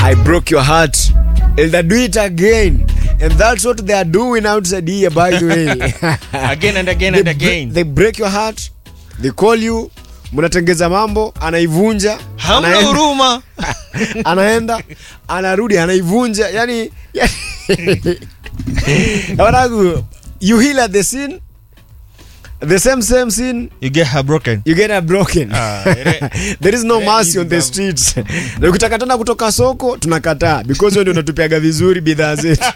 I broke your heart and I do it again. And that's what they are doing outside here, by the way. Again and again they, and bre- again. they break your heart, they call you, mnatengeza mambo, anaivunja, Hamna anaenda- huruma. anaenda, anarudi, anaivunja, yani, yani wanangu, you heal at the scene, the same same scene You get her broken. you get a broken Ah, ere- there is no Very mercy easy on the bam. streets na ukitaka tena kutoka soko tunakataa because wewe ndio unatupiaga vizuri bidhaa zetu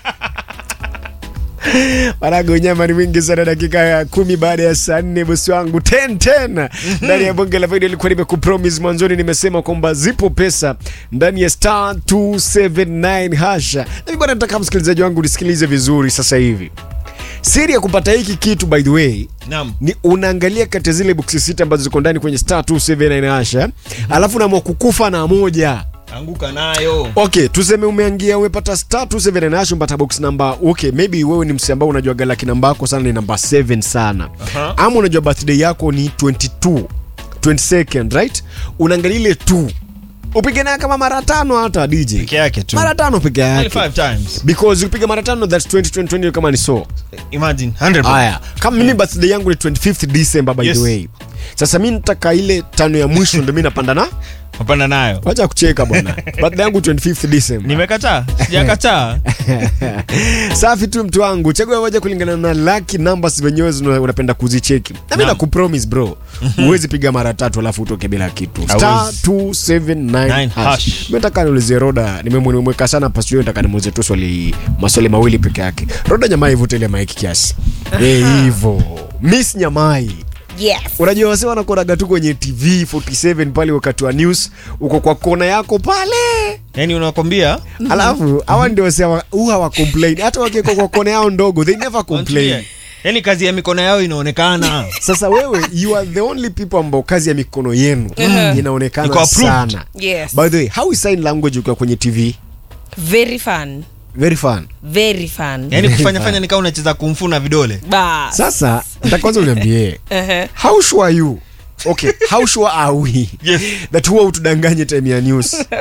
Marago nyama ni wingi sana, dakika ya kumi baada ya saa nne bosi wangu 10 10 ndani ya bonge la video. Ilikuwa nimekupromise mwanzoni, nimesema kwamba zipo pesa ndani ya star 279 hasha. Na mimi bwana, nataka msikilizaji wangu nisikilize vizuri sasa hivi. Siri ya kupata hiki kitu by the way Naam. ni unaangalia kati ya zile boksi sita ambazo ziko ndani kwenye star 279 hasha, alafu unaamua kukufa na moja Anguka nayo. okay tuseme umeangia umepata star 279 hash umepata box namba okay maybe wewe ni msi ambao unajua galaki namba yako sana ni namba 7 sana Aha. ama unajua birthday yako ni 22 22nd right unaangalia ile 2 upige naye kama mara tano hata DJ Peke yake tu. mara tano peke Only yake five times. because ukipiga mara tano that's 20 20 20 kama ni so Imagine 100. haya kama mimi birthday yangu ni 25th December by Yes. the way sasa mi nataka ile tano ya mwisho ndo mi napanda na Hapana nayo. wacha kucheka bwana birthday yangu 25th December Nimekataa. Sijakataa. safi tu mtu wangu chagua moja kulingana na lucky numbers venyewe zina- unapenda kuzicheki na mi Naam. nakupromise bro huwezi piga mara tatu alafu utoke bila kitu star Hawezi. 279 Nine hash hash. mi nataka niulizie roda nimemwe- nimemweka sana pasio nataka nimuulize tu swali maswali mawili peke yake roda nyamai ivute ile maiki kiasi Eh, hivo miss nyamai Yes. unajua wase wanakonaga tu kwenye tv 47 pale wakati wa news uko kwa kona yako pale Yaani unakwambia alafu hawa ndio wase hawa- huwa hawa complain hata wakiwekwa kwa kona yao ndogo they never complain Yaani kazi ya mikono yao inaonekana. sasa wewe you are the only people ambao kazi ya mikono yenu Iko inaonekana approved. sana Yes. by the way how is sign language ukiwa kwenye tv Very fun. very fun Very fun. Yaani kufanya fanya nikaa unacheza kumfu na vidole. Bas. sasa nataka kwanza uniambie Uh-huh. how sure are you okay how sure are we Yes. that huwa utudanganye time ya news